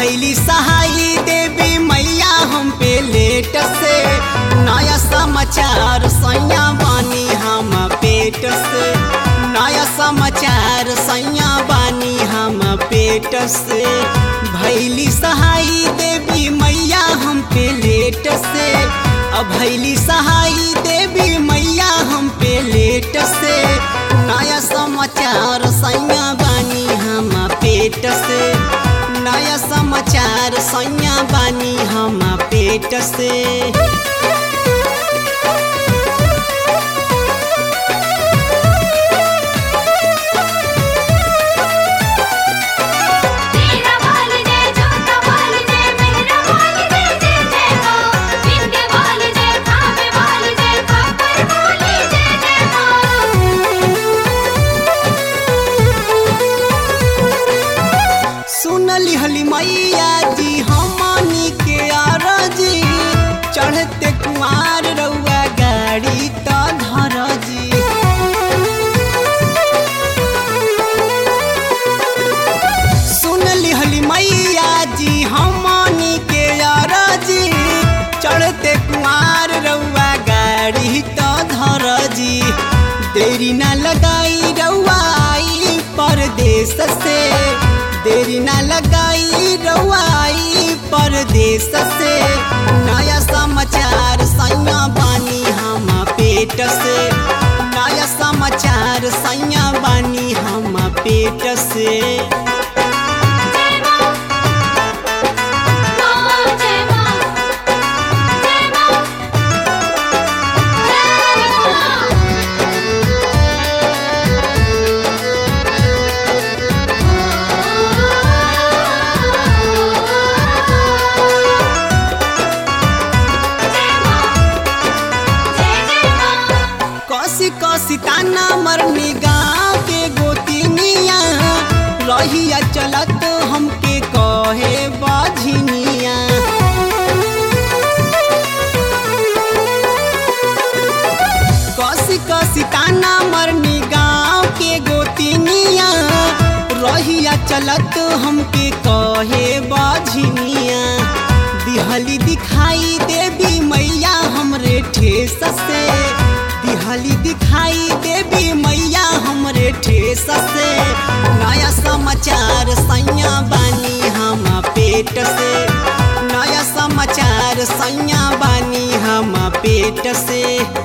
भैली सहाई देवी मैया हम पे लेट से नया समाचार सैया बानी हम पेट से नया समाचार सैया बानी हम पेट से भैली सहाई देवी मैया हम पे लेट से अब भैली सहाई देवी मैया हम पे लेट से नया समाचार सैया बानी हम पेट से नया समाचार सैया बानी हम पेट से तेरा बाल जय छोटा बाल जय मेरा बाल जय जय जय माँ बिंदे बाल जय खावे बाल जय खापर बोले जय जय माँ सुनली हली मैया जी हमनी के आरजी चढ़ते कुआर रउआ गाड़ी त धर जी सुनली हली मैया जी हमनी के आरजी चढ़ते कुआर रउआ गाड़ी त धर जी देरी ना लगाई रउआ आई परदेश से देरी ना लगाई रउआ आई परदेश से नया समाचार सैया बानी हम पेट से नया समाचार सैया बानी हम पेट से जय माँ माँ जय माँ जय माँ जय माँ जय माँ जय जय माँ कसी कसी ताना मरनी गाँव के गोतिनिया रहिया चलत हमके कहे बाझिनिया कसी कसी ताना मरनी गाँव के गोतिनिया रहिया चलत हमके कहे बाझिनिया दिहली दिखाई देवी मैया हमरे ठेस से दिहली दिखाई देवी मैया हमरे ठेस से नया समाचार सैया बानी हम पेट से नया समाचार सैया बानी हम पेट से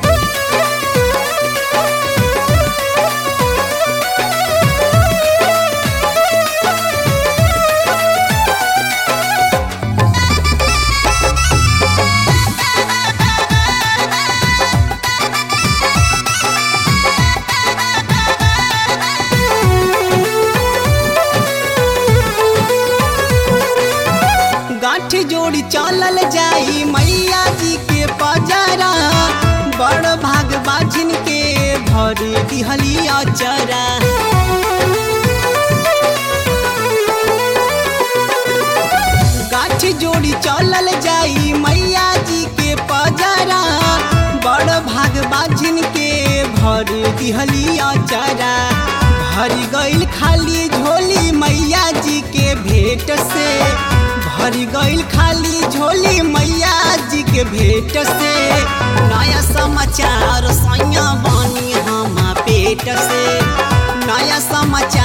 गांठ जोड़ी चलल जाई मैया जी के पजरा बड़ भाग बाझिन के भरी दिहली अचरा गांठ जोड़ी चलल जाई मैया जी के पजरा बड़ भाग बाझिन के भरी दिहली अचरा भरी गईल खाली झोली मैया जी के भेंट से भरी गईल खाली झोली मैया जी के भेंट से नया समाचार सैया बानी हम पेट से नया समाचार